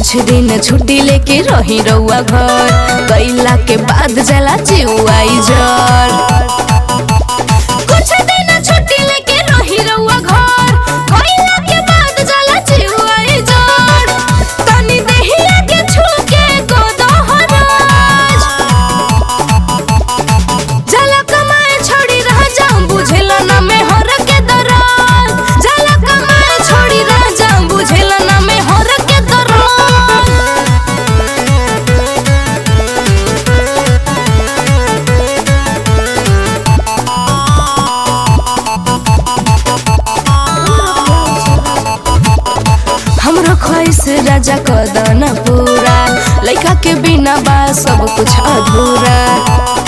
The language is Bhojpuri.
कुछ दिन छुट्टी लेके रही रउआ घर गईला के बाद जला चिउआई जर कुछ दिन छुट्टी लेके रही रउआ घर गईला के बाद जला चिउआई जर तनी देहिया के छुके को दोहराज जला कमाए छोड़ी रह जाऊं बुझेला ना में हर के दराज जला कमाए छोड़ी रह जाऊं बुझेला ना में हर के दराज हमरो ख्वाहिश राजा कदन पूरा लइका के बिना बा सब कुछ अधूरा